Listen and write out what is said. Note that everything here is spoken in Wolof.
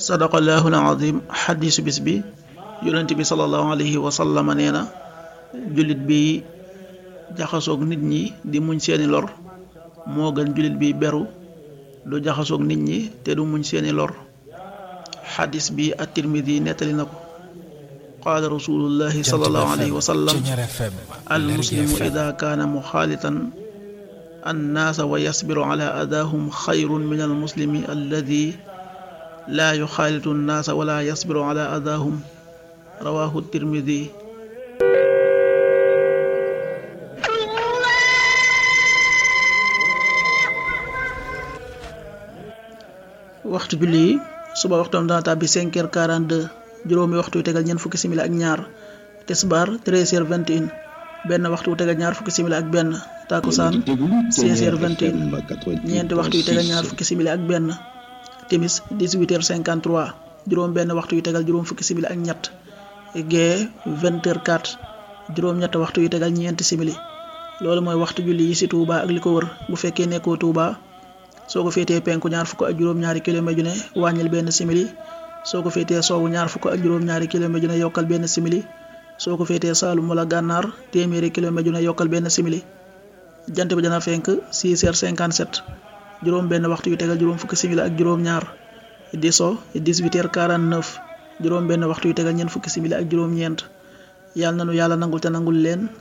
sadaqallahu alazim xadiisu bis bi yonent bi salallahu alayhi wa sallama nee na jullit bi jaxasoog nit ñi di muñ seeni lor moo gën jullit bi beru du jaxasoog nit ñi te du muñ seeni lor xadis bi at-Tirmidi nettali na ko qaala rasulullahi salallahu alayhi wa sallam al muslimu ida kaana muxaalitan annaasa wa yasbiru ala adaahum xayrun min al muslimi alladi laa yuxaalitu nnaasa wala yasbiru ala adaahum rawahu tirmidi waxtu julli yi suba waxtoom dana tàbbi 5 heures 42 juróomi waxtu yu tegal ñeent fukki simili ak ñaar tisbaar 13 heures 21 benn waxtu wu tegal ñaar fukki simili ak benn takusaan 16 heures 21 ñeenti waxtu yu tegal ñaar fukki simili ak benn timis 18 heures 53 juróom benn waxtu yu tegal juróom fukki simili ak ñett gee 20 heures 4 juróom ñett waxtu yu tegal ñeenti simili loolu mooy waxtu julli yi ci Touba ak li ko wër bu fekkee nekkoo Touba soo ko féetee penku ñaar fukk ak juróom-ñaari kilomètre ju ne wàññil benn simili soo ko féetee soowu ñaar fukk ak juróom-ñaari kilomètre ju ne yokkal benn simili soo ko féetee Saalum wala gànnaar téeméeri kilomètre ju ne yokkal benn simili jant bi dana fenk 6 heures 57 juróom benn waxtu yu tegal juróom fukki simili ak juróom ñaar di so 18 heures 49 juróom benn waxtu yu tegal ñeent fukki simili ak juróom ñeent yàlla nanu yàlla nangul te nangul leen